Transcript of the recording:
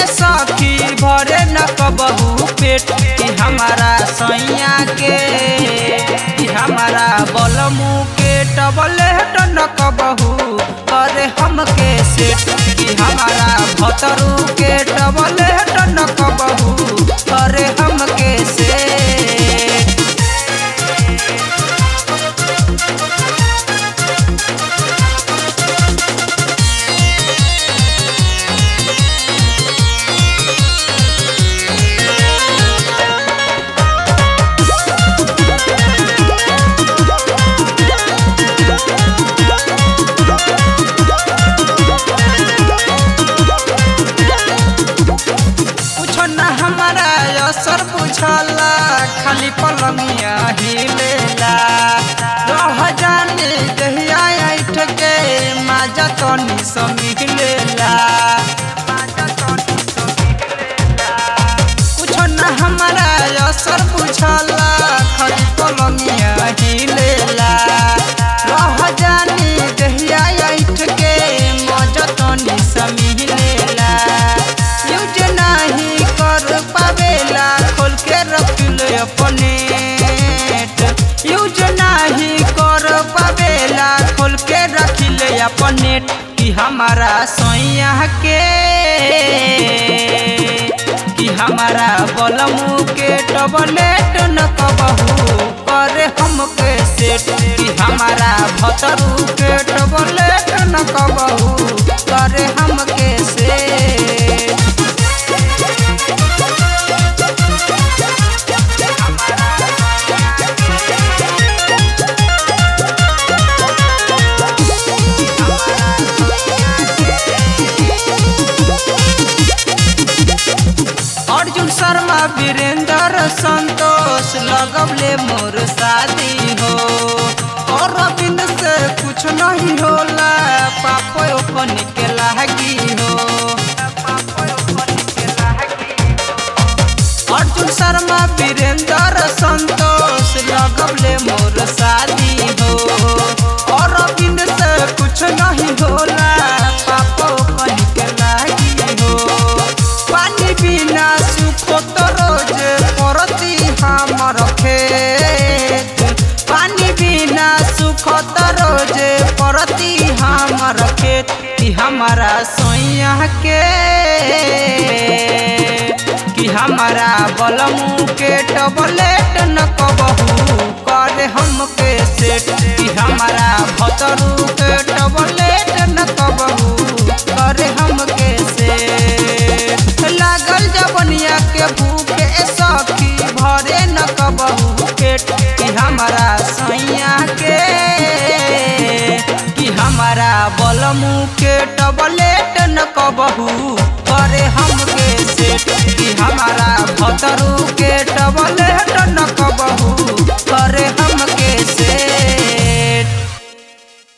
सखी भरे न कबहू पेट कि हमारा सैया के कि हमारा बलमू के टबलेट न कबहू करे हमके सेट कि हमारा भतरू के टबलेट न कबहू करे हमके सेट कुछो न हमारा असर बुझला खाली पलंगिया हिलेला रह जाने जहिया ऐठ के माजा तनी समिलेला कुछो न हमारा असर बुझला खाली पलंगिया हिलेला रह जाने जहिया ऐठ के माजा तनी समिलेला यूज नहीं कर पावेला खोल के रख ले अपने यूज नहीं कर पावेला खोल के रख ले अपने कि हमारा सोया के कि हमारा बलमू के टबलेट न कबहू करे हमके सेट कि हमारा भतरू के टबलेट न कबहू करे हमके सेट अर्जुन शर्मा वीरेंद्र संतोष लगवले मोर शादी हो और रविंद्र से कुछ नहीं होला पापो ओपन के लागी हो अर्जुन शर्मा वीरेंद्र संतोष लगवले मोर शादी हो और रविंद्र से कुछ नहीं होला पापो ओपन के लागी हो पानी बिना सुखो तो रोज परती हमर खेत पानी बिना सुखो तो रोज परती हमर खेत कि हमारा सोया के कि हमारा बलमू के टबलेट न कबहू करे हमके सेट कि हमारा भतरू के टबलेट न कबहू करे हमके सेट लागल जबनिया के भूखे सखी भरे न कबहू पेट कि हमारा सैया के कि हमारा बलमू के टबलेट न कबहू करे हमके सेट कि हमारा भतरू के टबलेट